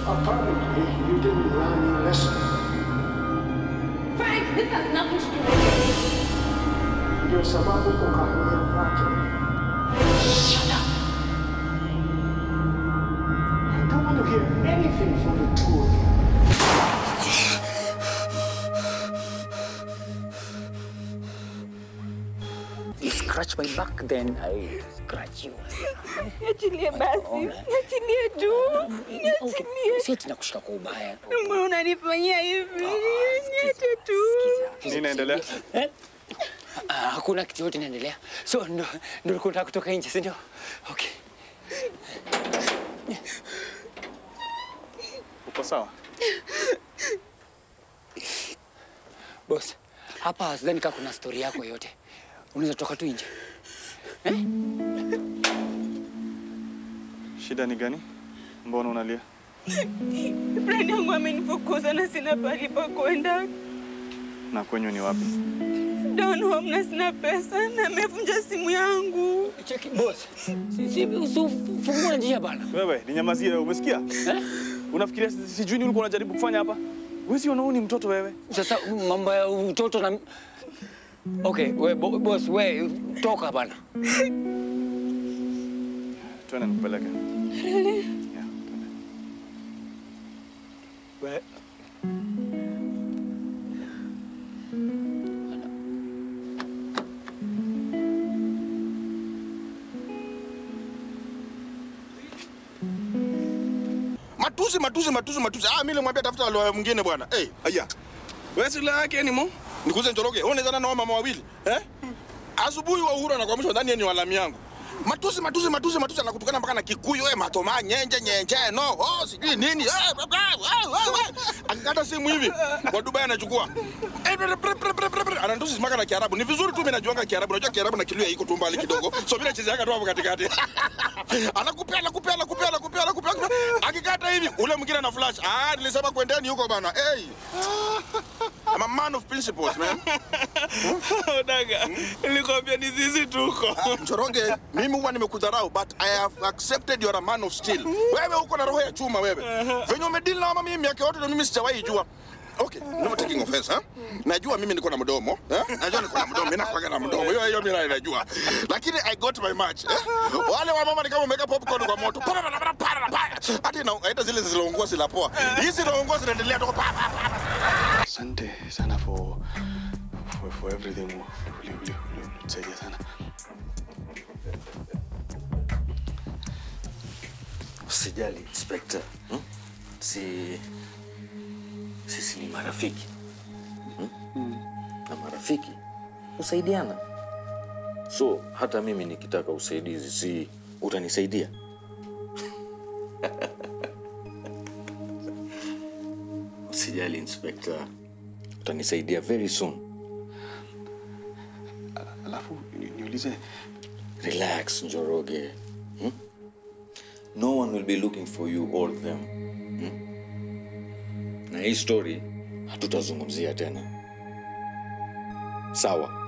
apparently you didn't learn your lesson. Frank, this has nothing to do with you. Ndio sababu ukahamia kwake. Shut up. I don't want to hear anything from the two of you. You scratch my back, then I scratch you. Niachilie basi, niachilie tu, niachilie. Si ati nakushika kwa ubaya. Mbona unanifanyia hivi? Niache tu. Nini inaendelea? Eh? Ah, Hakuna kitu yote inaendelea. So ndo ndo ulikuwa unataka kutoka nje, si ndio? Okay. Uko sawa? Boss, hapa sidhani kama kuna story yako yote. Unaweza toka tu nje. Shida ni gani? Mbona unalia? Friend yangu amenifukuza na sina pahali pa kwenda. Na kwenyu ni wapi? Down home na sina pesa na amevunja simu yangu. Cheki boss. Si si usifungue njia bana. Wewe, ninyamazie wewe, umesikia? Eh? Unafikiria si- sijui nini ulikuwa unajaribu kufanya hapa? Wewe si unaona ni mtoto wewe? Sasa mambo ya utoto na Okay, we bo- boss, we toka bana. Twende nikupeleke. Really? Yeah, twende. We Matusi, matusi, matusi, matusi. Ah, mimi nilimwambia tafuta lawyer mwingine bwana. Eh, aya. Wewe si lawyer yake ni mo? Nikuze Njoroge. Wewe unaweza na mama wawili? Eh? Asubuhi wa uhuru anakuamsha ndani ni walami yangu. Matusi, matusi, matusi, matusi anakutukana mpaka na Kikuyu, eh, matoma, nyenje, nyenje, no, oh, sijui nini. Eh, bla, bla, wa, wa, wa. Akikata simu hivi, kwa Dubai anachukua. Eh, bre, bre, bre, bre, bre, bre. Anatusi mpaka na Kiarabu. Ni vizuri tu mimi najuanga Kiarabu. Najua Kiarabu na Kiluya iko tu mbali kidogo. So mimi nachezeaga tu hapo katikati. Anakupea, anakupea, anakupea, anakupea, anakupea. Akikata hivi, ule mwingine ana flash. Ah, nilisema kwendeni huko bana. Hey. I'm a man of principles, man. Odaga, nilikwambia ni sisi tuko. Mchoronge, mimi huwa nimekudharau but I have accepted you are a man of steel. Wewe uko na roho ya chuma wewe. Venye umedili na mama mimi miaka yote na mimi sijawahi jua. Okay, no taking offense, huh? Najua mimi niko na mdomo, eh? Najua niko na mdomo, mimi nakuwa na mdomo. Hiyo hiyo mimi najua. Lakini I got my match, eh? Wale wa mama ni kama umeweka popcorn kwa moto. Para para para para. para. Hata ina hata zile zilizoungua zila poa. Hizi zilizoungua zinaendelea tu pa pa pa. Asante sana for for, for everything. Uli- uli- uli- Ulitusaidia sana. Usijali inspector, hmm? si sisi ni marafiki hmm? na marafiki husaidiana, so hata mimi nikitaka usaidizi, si utanisaidia? Usijali inspector, utanisaidia very soon. Alafu ni- niulize Relax, Njoroge. Hmm? No one will be looking for you all them. Hmm? Na hii story hatutazungumzia tena. Sawa.